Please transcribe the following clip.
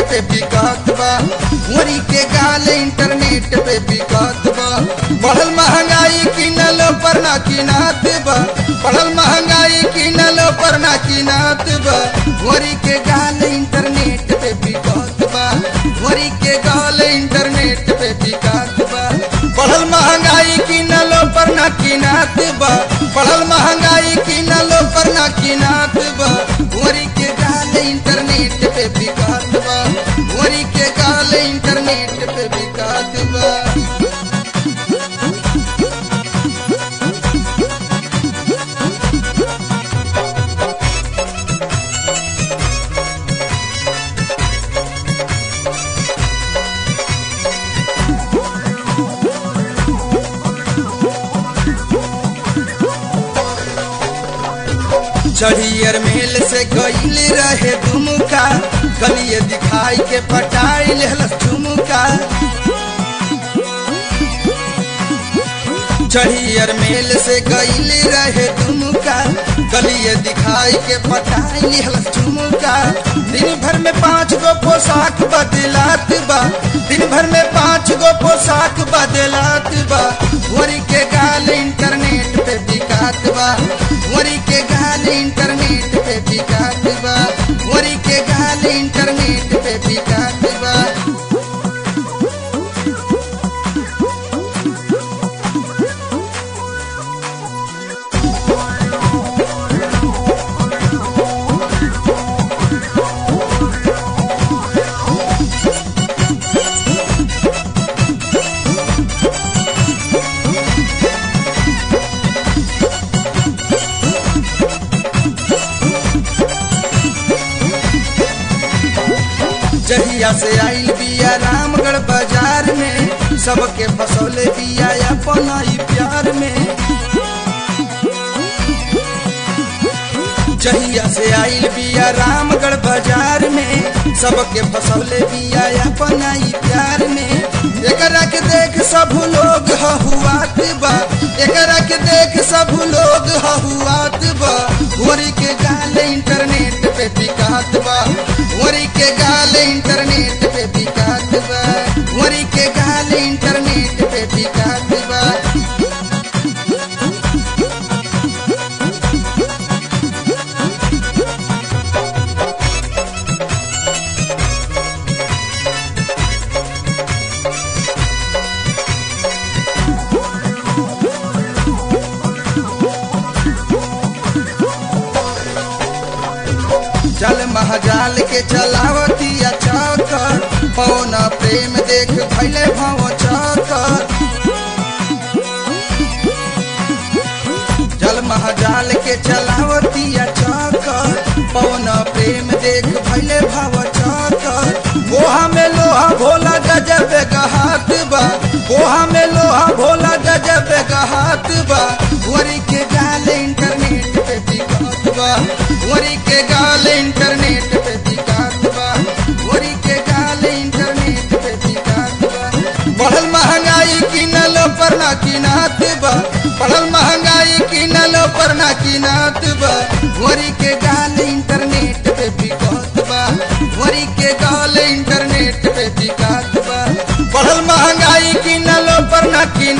पे बिकत बा मोरी के गाल इंटरनेट पे बिकत बा बढ़ल महंगाई किनलो पर ना किनात बा बढ़ल महंगाई किनलो पर ना किनात बा मोरी के गाल इंटरनेट पे बिकत बा मोरी के गाल इंटरनेट पे बिकत बा बढ़ल महंगाई किनलो पर ना किनात बा बढ़ल महंगाई किनलो पर ना किनात बा मोरी के गाल इंटरनेट पे बिकत बा मोरी के गाल इंटरनेट पे बिकत बा चढ़ियर मेल से गईल रहे दुमुका गलिए दिखाई के पटाई लेहलस झुमुका चढ़ियर मेल से गईल रहे दुमुका गलिए दिखाई के पटाई लेहलस झुमुका दिन भर में पांच गो पोशाक बदलात बा दिन भर में पांच गो पोशाक बदलात बा वरी के गाल इंटरनेट पे बिकात बा वरी के गाल इंटरनेट पे बिकात बा वरी के गाल इंटरनेट पे बिकात बा जहिया से आइल बिया रामगढ़ बाजार में सबके फसौले बिया अपन ई प्यार में जहिया से आइल बिया रामगढ़ बाजार में सबके फसौले बिया अपन ई प्यार में एकरा के देख सब लोग हहुआत बा एकरा के देख सब लोग हहुआत बा वरी के गाल इंटरनेट पे बिकात बा वरी के गाल इंटरनेट पे बिकात बा वरी के गाल इंटरनेट पे बिकात बा चल महाजाल के चलावतिया चकर पवन प्रेम देख भैले भाव चकर जल महाजाल के चलावतिया चकर पवन प्रेम देख भैले भाव चकर गोहा में लोहा भोला गजब गहात बा गोहा में लोहा भोला गजब गहात बा वरी के गाल इंटरनेट पे बिकत बा वरी के गाल इंटरनेट पे बिकात बा वरी के गाल इंटरनेट पे बिकात बा बढ़ल महंगाई किनलो पर ना किनात बा बढ़ल महंगाई किनलो पर ना किनात बा वरी के गाल इंटरनेट पे बिकत बा वरी के गाल इंटरनेट पे बिकात बा बढ़ल महंगाई किनलो पर ना किन